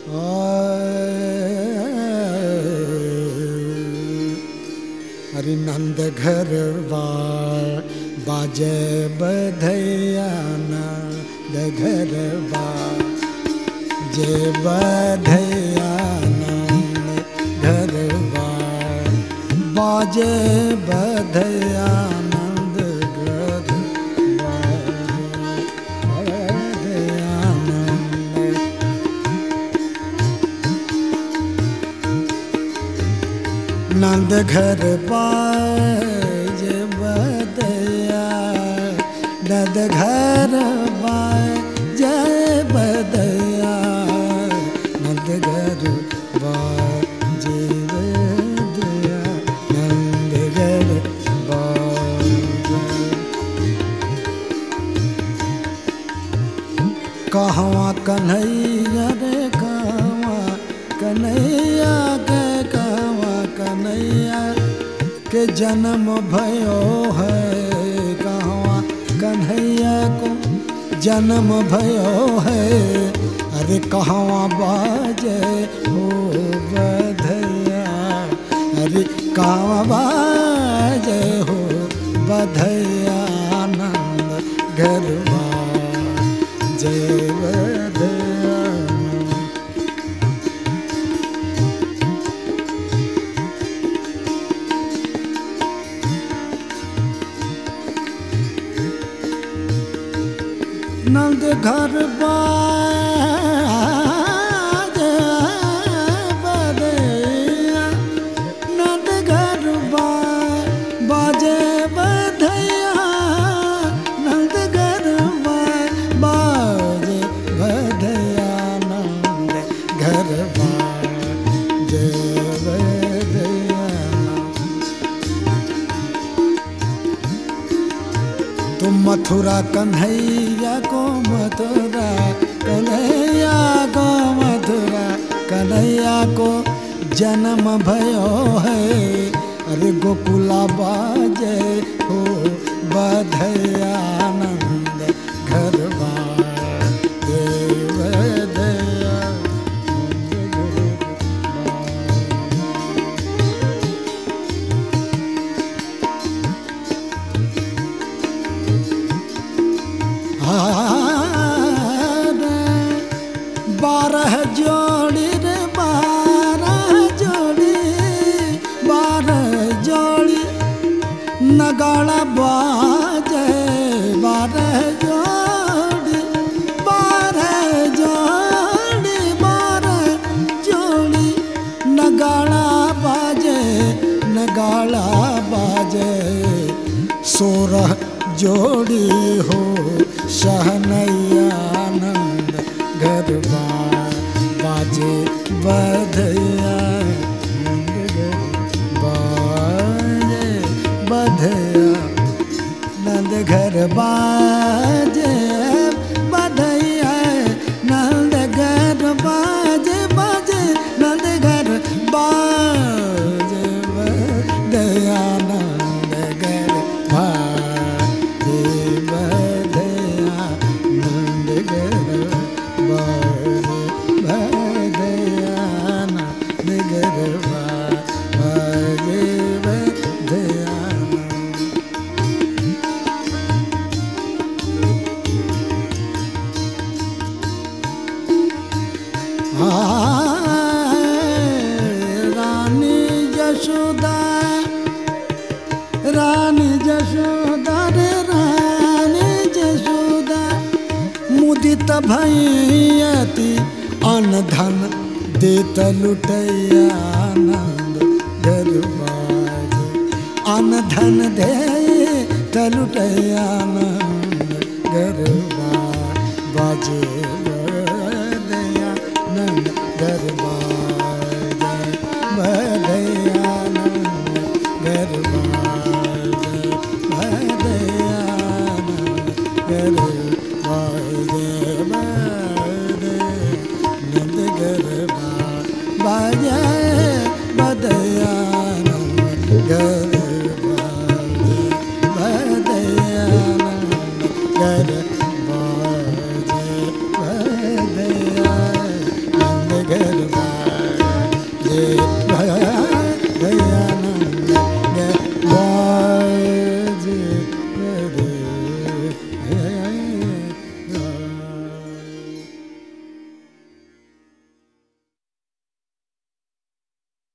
हरि नंद घर बाजे बधैया नंद घर जे बधैया नंद घर बाजे बधैया नंद घर बधैया नंद नंद घर बाज बदया नंद घर बाज बदया नंद घर बाज बदया नंद घर बाज कहवा कन्हैया रे कहवा कन्हैया के कहवा कन्हैया के जन्म भयो है कहवा कन्हैया को जन्म भयो है अरे कहवा बाजे हो बधैया अरे कहवा बाजे हो बधैया आनंद गरबा जय बधैया नंद घर बाज बधैया नंद घर बाजे बधैया नंद घर बाजे बधैया नंद घर बाजे बधैया तुम मथुरा कन्हैया को मथुरा कन्हैया को मथुरा कन्हैया को जन्म भयो है अरे गोकुला बाजे हो बधैया आनंद घर बाजे बधैया बारह जोड़ी रे बारह जोड़ी बारह जोड़ी नगाड़ा बाजे बारह जोड़ी बारह जोड़ी बारह जोड़ी नगाड़ा बाजे नगाड़ा बाजे सोरह जोड़ी हो शहनैया आनंद गरबा बाजे बधैया नंद गरबा बाजे बधैया नंद घर बाजे बधैया नंद घर बाजे बाजे नंद घर बाजे बधैया नंद घर बाजे बधैया नंद घर बाजे बधैया नंद घर बाजे बधैया रानी जशोदा रानी जशोदा रे रानी जशोदा मुदित भैयती अन्न धन देत लुटैया आनंद गरबाज अन्न धन दे लुटैया आनंद गरबा बाजे बदया नंद गरबा बदया नंद गरबा बदया गरबा नंद गरबा बाजे बदया नंद